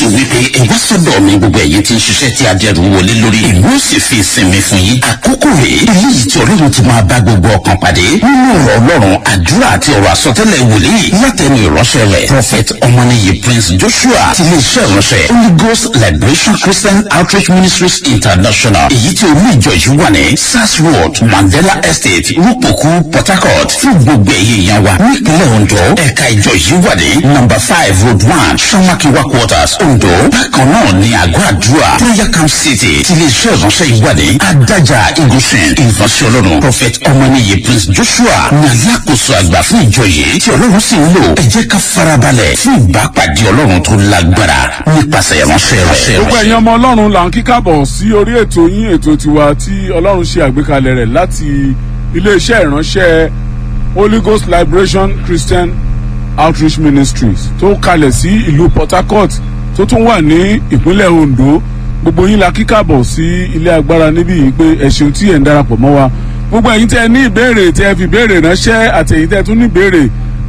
wípé ìwọ sọ́dọ̀ mi gbogbo ẹ̀yin tí ń ṣiṣẹ́ tí adẹ́rù wọlé lórí ìlú ó sì fi ìsinmi fún yín àkókò rèé eléyìí tí ọlọ́run ti máa bá gbogbo ọkàn pàdé nínú ọ̀rọ̀ ọlọ́run àdúrà àti ọ̀rọ̀ àsọtẹ́lẹ̀ wòlíì látẹnu ìránṣẹ́ rẹ̀ prophet ọmọnìyí prince joshua ti lè ṣe ìránṣẹ́ holy ghost liberation christian outreach ministries international èyí tí olú ìjọ yìí wà ní sars road mandela estate rúpòkú port harcourt fún gbogbo ẹ̀yẹ ìyẹn wa nípínlẹ̀ ondo ẹ̀ka ìjọ yìí wà ní number five road one samakiwa quarters ondo bákan náà ní àgọ́ àdúrà prayer camp city ti lè ṣe ìránṣẹ́ yìí wà ní adájà igunṣin ìfọ̀sí ọlọ́run prophet ọmọnìyí prince joshua ní alákòóso àgbà fún ìjọ yìí tí ọlọ́run sì ń lò ẹ jẹ́ ká farabalẹ̀ fún ìbápàdé ọlọ́run tó lágbára nípasẹ̀ ìránṣẹ́ rẹ̀. gbogbo ẹ̀yin ọmọ ọlọ́run là ń kíkàbọ̀ sí orí ètò yín ètò tiwa tí ọlọ́run ṣe àgbékalẹ̀ rẹ̀ láti iléeṣẹ́ ìránṣẹ́ holy ghost liberation christian outreach ministries tó kalẹ̀ sí ìlú port harcourt tó tún wà ní ìpínlẹ̀ ondo gbogbo yín la kíkàbọ̀ sí ilé agbára níbí yìí pé ẹ ṣeun tí ẹ̀ ń darapọ̀ mọ́ wa gbogbo ẹ̀yin tẹ́ ẹ ní ìbéèrè tẹ́ ẹ fi béèrè ránṣẹ́ àti ẹ̀yin tẹ́ ẹ tún ní ìbéèrè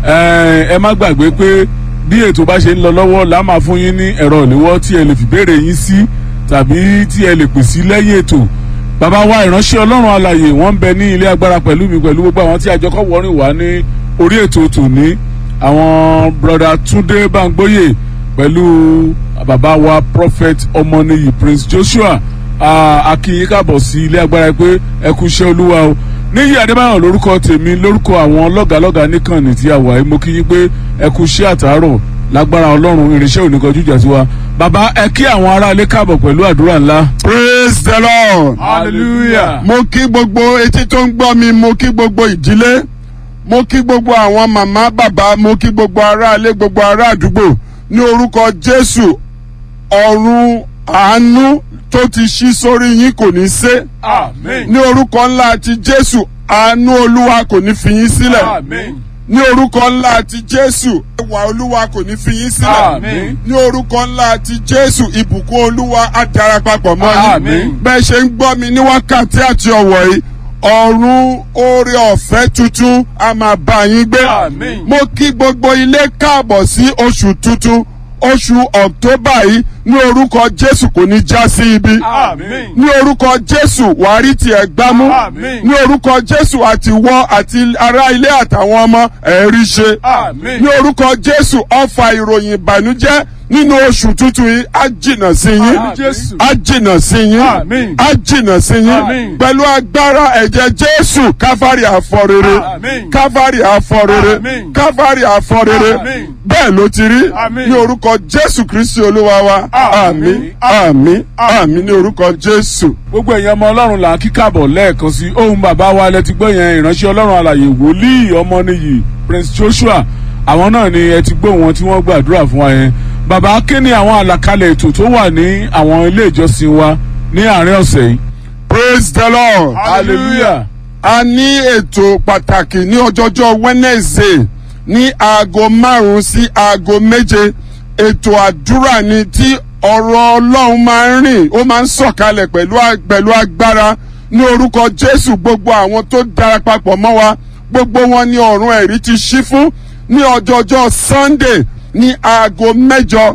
ẹ má gbàgbé pé bí ètò bá ṣe ń lọ lọ́wọ́ là máa fún yín ní ẹ̀rọ ìléwọ́ tí ẹ lè fi béèrè yín sí tàbí tí ẹ lè pè sí lẹ́yìn ètò bàbá wa ìránṣẹ́ ọlọ́run alàyè wọ́n ń bẹ ní ilé agbára pẹ̀lú mi pẹ̀lú gbogbo àwọn tí àjọkọ̀ wọ́rin wá ní orí ètò tòní àwọn broda túndé bangboyè pẹ̀lú bàbá wa prophet ọmọnìyí prince joshua akínyìn káàbọ̀ sí ilé agbára pé ẹ kú iṣẹ́ olúwa o níyì adébáyọ̀ lórúkọ tèmi lórúkọ àwọn lọ́gàlọ́gà níkànnì tí a wà yìí mo kí yín pé ẹ kú iṣẹ́ àtàárọ̀ lágbára ọlọ́run irinṣẹ́ oníkanjú ìjà sí wa bàbá ẹ kí àwọn aráalé káàbọ̀ pẹ̀lú àdúrà ńlá. praise the lord. hallelujah. mo kí gbogbo etí tó ń gbọ́ mi mo kí gbogbo ìdílé mo kí gbogbo àwọn màmá bàbá mo kí gbogbo aráalé gbogbo ará àdúgbò ní orúkọ jésù ọ̀run àánú tó ti ṣí sórí yín kò ní sé amen. ní orúkọ ńlá ti jésù àánú olúwa kò ní fi yín sílẹ̀ amen. ní orúkọ ńlá ti jésù ẹwà olúwa kò ní fi yín sílẹ̀ Àmín. ní orúkọ ńlá ti jésù ìbùkún olúwa á darapapọ̀ mọ́ yín Àmín. bẹ́ẹ̀ ṣe ń gbọ́ mi ní wákàtí àti ọ̀wọ̀ yìí ọ̀run oore ọ̀fẹ́ tuntun a máa bá yín gbé Àmín. mo kí gbogbo ilé káàbọ̀ sí oṣù tuntun oṣù ọ̀ktọ́bà yìí ní orúkọ jésù kò ní já sí ibi amen. ní orúkọ jésù wàá rí tiẹ̀ gbámú Àmín. ní orúkọ jésù àti wọ́ àti ará ilé àtàwọn ọmọ ẹ̀rí ṣe amen. ní orúkọ jésù ọfà ìròyìn ìbànújẹ́ nínú oṣù tuntun yìí á jìnà sí yín Àmín Jésù. á jìnà sí yín Àmín. á jìnà sí yín Àmín. pẹ̀lú agbára ẹ̀jẹ̀ jésù káfárì àfọrere Àmín. káfárì àfọrere Àmín. káfárì àfọrere Àmín. bẹ́ẹ̀ ló ti rí Àmín. ní orúkọ jésù kristi olúwa wa Àmín. àmín àmín àmín ní orúkọ jésù. gbogbo ẹ̀yin ọmọ ọlọ́run là ń kíkàbọ̀ lẹ́ẹ̀kan sí ohun bàbá wa lẹ ti gbọ́ yẹn ìránṣẹ́ ọlọ́run alàyè wòlíì ọmọnìyí prince joshua àwọn náà ni ẹ ti gbọ́ wọn tí wọ́n gbàdúrà fún wa yẹn bàbá kí ni àwọn àlàkalẹ̀ ètò tó wà ní àwọn ilé ìjọsìn wa ní àárín ọ̀sẹ̀ yìí. praise the lord. hallelujah a ní ètò pàtàkì ní ọjọ́jọ́ wednesday ní aago márùn-ún sí aago méje ètò àdúrà ni tí ọ̀rọ̀ ọlọ́run máa ń rìn ó máa ń sọ̀kalẹ̀ pẹ̀lú a- pẹ̀lú agbára ní orúkọ jésù gbogbo àwọn tó darapapọ̀ mọ́ wa gbogbo wọn ní ọ̀run ẹ̀rí ti ṣí fún ní ọjọ́jọ́ sunday ní aago mẹ́jọ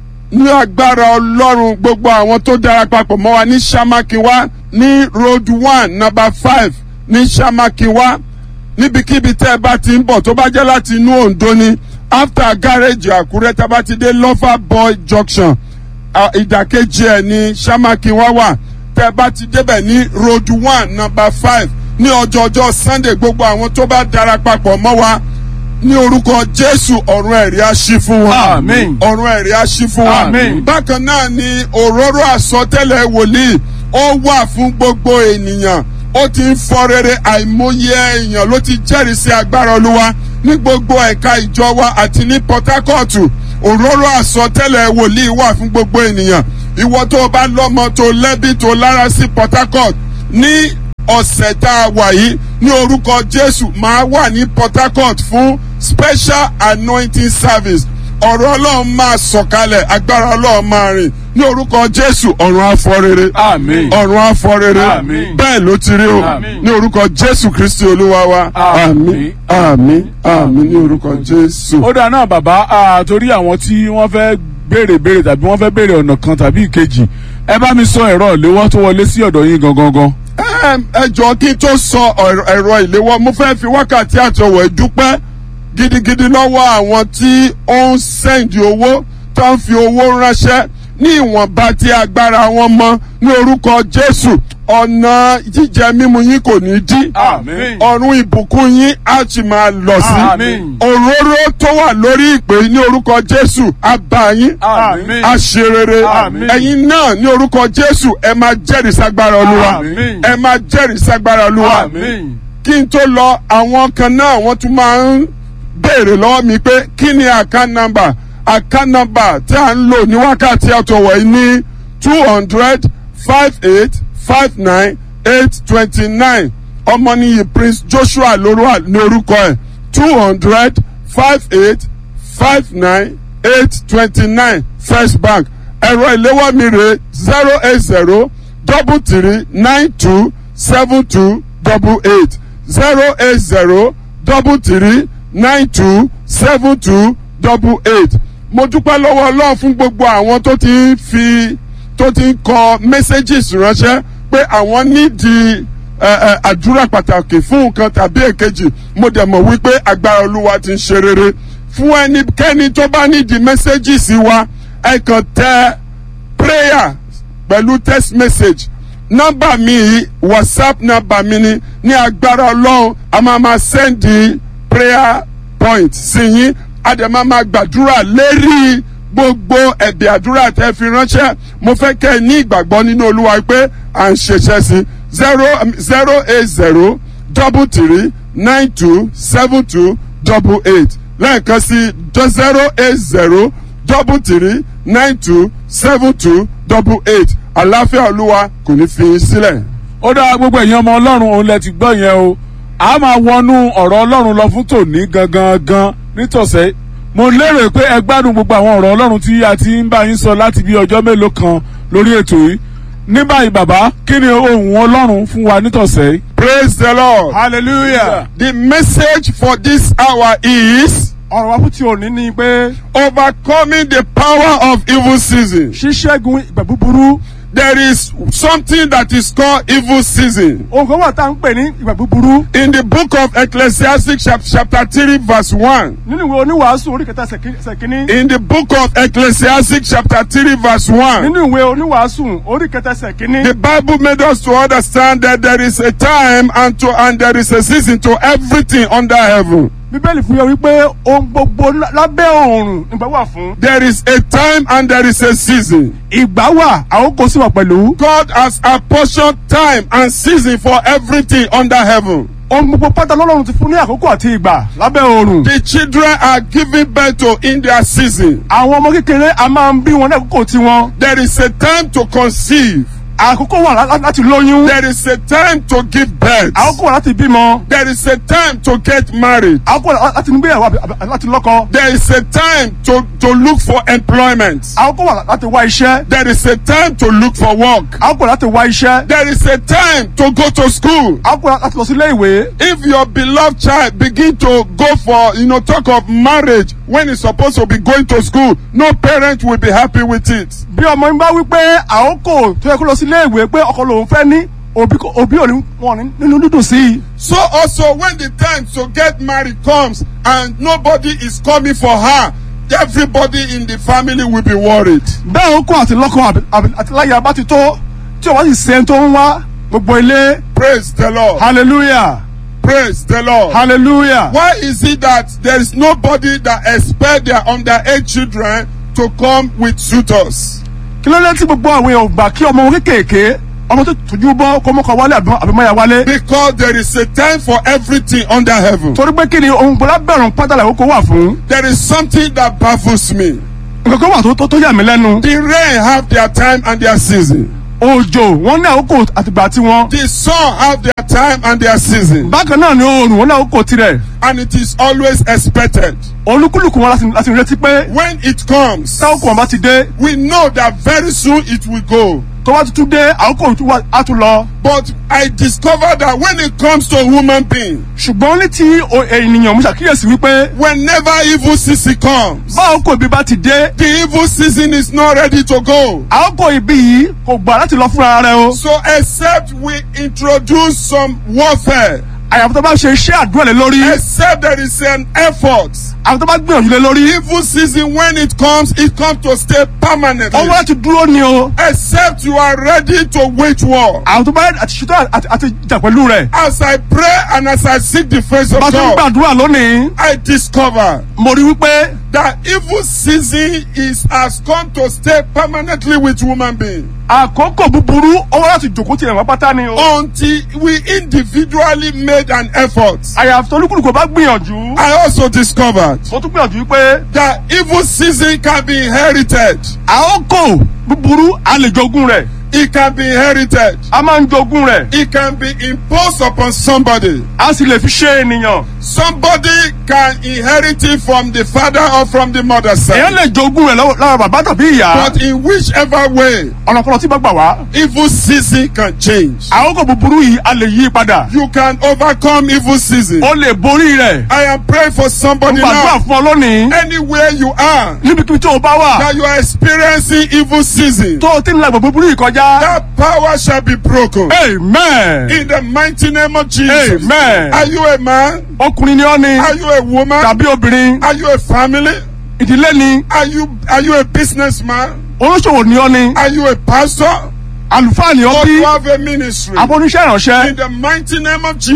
ní agbára ọlọ́run gbogbo àwọn tó darapapọ̀ mọ́ wa ní samakiwa ní road one number five ní samakiwa níbikíbi tẹ́ ẹ bá ti ń bọ̀ tó bá jẹ́ láti inú ondo ni after garage àkúrẹ́ tá a bá ti dé lover boy junction à, ìdàkejì ẹ̀ ní samakiwa wà tẹ́ ẹ bá ti débẹ̀ ní road one number five ní ọjọ́jọ́ sunday gbogbo àwọn tó bá darapapọ̀ mọ́ wa ní orúkọ jésù ọ̀run ẹ̀rí á ṣí fún wa Àmín. ọ̀run ẹ̀rí á ṣí fún wa Àmín. bákan náà ni òróró àsọtẹ́lẹ̀ wòlíì ó wà fún gbogbo ènìyàn ó ti ń fọ rere àìmọye èèyàn ló ti jẹ́rìí sí agbára olúwa ní gbogbo ẹ̀ka ìjọ wa àti ní port harcourt òróró àsọtẹ́lẹ̀ wòlíì wà fún gbogbo ènìyàn ìwọ tó o bá lọ́mọ tó lẹ́bí tó lára sí port harcourt ní ọ̀sẹ̀ tá a wà yìí ní orúkọ jésù máa wà ní port harcourt fún special anointing service ọ̀rọ̀ ọlọ́run máa sọ̀kalẹ̀ agbára ọlọ́run máa rìn ní orúkọ jésù ọ̀run afọrere Àmín. ọ̀run afọrere Àmín. bẹ́ẹ̀ ló ti rí o Àmín. ní orúkọ jésù kristi olúwa wa Àmín. àmín àmín àmín ní orúkọ jésù. ó dáa náà bàbá ah, torí àwọn tí wọ́n fẹ́ béèrè béèrè tàbí wọ́n fẹ́ béèrè ọ̀nà kan tàbí ìkejì ẹ bá mi sọ ẹ̀rọ ìléwọ́ tó wọlé sí ọ̀dọ̀ yín gangan gan. Ẹm, ẹ jọ kí n tó sọ ọ̀rọ̀- ẹ̀rọ ìléwọ́ mo fẹ́ fi wákàtí àtọwọ̀ dúpẹ́ gidigidi lọ́wọ́ àwọn tí ó ń sẹ́ǹdì owó tó ń fi owó ránṣẹ́ ní ìwọ̀nba tí agbára wọn mọ ní orúkọ Jésù ọ̀nà jíjẹ mímu yín kò ní dí Àmín. ọ̀run ìbùkún yín á sì máa lọ sí Àmín. òróró tó wà lórí ìpè ní orúkọ Jésù á bá yín Àmín. á ṣe rere Àmín. ẹ̀yin náà ní orúkọ Jésù ẹ máa jẹ́rìí ságbára Olúwa Àmín. ẹ máa jẹ́rìí ságbára Olúwa Àmín. kí n tó lọ àwọn kan náà wọ́n tún máa ń béèrè lọ́wọ́ mi pé kí ni account number account number tí a ń lò ní wákàtí àtọwọ̀ yìí ní two hundred five eight five nine eight twenty nine ọmọnìyí Prince Joshua lórúkọ ní orúkọ ẹ̀ two hundred five eight five nine eight twenty nine First Bank ẹ̀rọ ìléwọ́ mi rè zero eight zero double three nine two seven two double eight zero eight zero double three nine two seven two double eight mo dúpẹ́ lọ́wọ́ ọlọ́run fún gbogbo àwọn tó ti ń fi tó ti ń kọ messages ránṣẹ́ pé àwọn nídìí ẹ, ẹ, àdúrà pàtàkì fún nǹkan tàbí èkejì mo dẹ̀ mọ̀ wípé agbára olúwa ti ń ṣe rere fún ẹnikẹ́ni tó bá nídìí messages wa ẹ kàn tẹ prayer pẹ̀lú text message nọ́mbà mi yìí whatsapp nọ́mbà mi ni ní agbára ọlọ́run a máa ma sẹ́ndì prayer point sí yín a dẹ̀ máa ma gbàdúrà lérí gbogbo ẹ̀bẹ̀ àdúrà tẹ́ fi ránṣẹ́ mo fẹ́ kẹ́ ẹ ní ìgbàgbọ́ nínú olúwa pé à ń ṣiṣẹ́ sí zero zero eight zero double three nine two seven two double eight lẹ́ẹ̀kan sí zero eight zero double three nine two seven two double eight àlàáfíà olúwa kò ní fi yín sílẹ̀. ó dára gbogbo ẹ̀yin ọmọ ọlọ́run òun lẹ ti gbọ́ yẹn o a máa wọnú ọ̀rọ̀ ọlọ́run lọ fún tòní gangan gan nítòsẹ́ mo lérò pé ẹ gbádùn gbogbo àwọn ọ̀rọ̀ ọlọ́run tí a ti ń bá yín sọ láti bí ọjọ́ mélòó kan lórí ètò yìí ní báyìí bàbá kí ni ohun ọlọ́run fún wa nítòsẹ́ yìí. praise the lord. hallelujah. the message for this hour is ọ̀rọ̀ wa fún ti òní ni pé overcoming the power of evil season. ṣíṣẹ́gun ìgbà búburú there is something that is called evil season. ohun kan wà tá à ń pè ní ìgbà búburú in the book of ecclesiastic chap chapter three verse one. nínú ìwé oníwàásù orí kẹta ṣẹ̀kíní in the book of ecclesiastic chapter three verse one. nínú ìwé oníwàásù orí kẹta ṣẹ̀kíní The Bible made us to understand that there is a time and to and there is a season to everything under heaven. bíbélì fún yẹ wípé ohun gbogbo lá- lábẹ́ ọ̀run nígbà wà fún There is a time and there is a season. ìgbà wà àkókò sí wà pẹ̀lú God has apportioned time and season for everything under heaven. ohun gbogbo pátá lọ́lọ́run ti fún ní àkókò àti ìgbà lábẹ́ ọ̀run The children are given birth to in their season. àwọn ọmọ kékeré a máa ń bí wọn ní àkókò tiwọn There is a time to conceive. àkókò wà lá- láti lóyún There is a time to give birth. àkókò wà láti bímọ There is a time to get married. àkókò wà láti nígbéyàwó àbí- àbí láti lọ́kọ There is a time to, to look for employment. àkókò wà láti wá iṣẹ́ There is a time to look for work. àkókò láti wá iṣẹ́ There is a time to go to school. àkókò láti lọ sí ilé ìwé If your beloved child begin to go for, you know, talk of marriage when he's supposed to be going to school, no parent will be happy with it. bí ọmọ yín bá wí pé àkókò tó yẹ kó lọ sí ilé ìwé pé ọkọ lòun fẹ́ ní òbí kò- òbí ò ní wọn ní nínú dúdùn sí i. So also when the time to get married comes and nobody is coming for her, everybody in the family will be worried. bẹ́ẹ̀ ó kó àti lọ́kọ àbí- àbí- àti láyà bá ti tó tí o bá sì ṣe tó ń wá gbogbo ilé Praise the Lord. hallelujah Praise the Lord. hallelujah. Why is it that there is nobody that expect their underage children to come with suitors? kí ló dé tí gbogbo àwọn èèyàn ò gbà kí ọmọ wọn kéékèèké ọmọ tó tójú bọ́ kó mọ́kọ wálé àbí àbí mọ́ya wálé. Because there is a time for everything under heaven. torí pé kí ni ohun gbọ́dọ̀ bẹ̀rùn pátálà àkókò wà fún. There is something that baffles me. nǹkan kan wà tó- tó tó yà mí lẹ́nu. The rain have their time and their season. òjò wọn ní àkókò àtìgbà tiwọn. The sun have their time and their season. bákan náà ni oòrùn wọn ní àkókò tirẹ̀. And it is always expected. olúkúlùkù wọn láti láti retí pé When it comes, táwọn kò wọn bá ti dé we know that very soon it will go. tó tó wá tuntun dé àkókò tó wá á tún lọ. But I discovered that when it comes to human being, ṣùgbọ́n ní ti o- ènìyàn mo ṣàkíyèsí wípé whenever evil season comes, bá àkókò ibi bá ti dé the evil season is not ready to go. àkókò ibi yìí kò gbà láti lọ fúnra rẹ o. So except we introduce some warfare, àyàfó tó bá ṣe iṣẹ́ àdúrà lé lórí except there is an effort, àwọn tó bá gbìyànjú lé lórí evil season when it comes, it comes to stay permanently. ó wá láti dúró ni o. Except you are ready to wage war. àwọn tó bá àti ṣètò àti àti jà pẹ̀lú rẹ̀. As I pray and as I seek the face of bá a ṣe ń God, gbàdúrà lónìí I discover mo rí wípé that evil season is has come to stay permanently with human being àkókò búburú ó wá láti jòkó tirẹ̀ wọ́n pátá ni o. until we individually made an effort. àyàfó tó olúkúlùkù bá gbìyànjú. I also discovered mo tún gbìyànjú wípé that evil season can be inherited. àkókò búburú a lè jogún rẹ̀ It can be inherited. a máa ń jogún rẹ̀ It can be imposed upon somebody. a sì lè fi ṣe ènìyàn. Somebody can inherit it from the father or from the mother èèyàn side. lè jogún rẹ̀ lọ́wọ́ lára bàbá tàbí ìyá. But in whichever way, ọ̀nà kan tí bá gbà wá. evil season can change. àkókò búburú yìí a lè yí padà. You can overcome evil season. ó lè borí rẹ̀. I am praying for mo somebody gbàdúrà now. fún ọ lónìí. Anywhere you are, níbikíbi tó o bá wà. that you are experiencing evil season, tó o ti ń la ìgbà búburú yìí kọjá. that power shall be broken. amen. In the mighty name of Jesus. amen. Are you a man? ọkùnrin ni ọ́ ni. Are you a woman? tàbí obìnrin. Are you a family? ìdílé ni. Are you are you a businessman? olóṣòwò ni ọ́ ni. Are you a pastor? àlùfáà ni ọ́ Or bí. you have a ministry? abóníṣẹ́ ìránṣẹ́. In the mighty name of Jesus.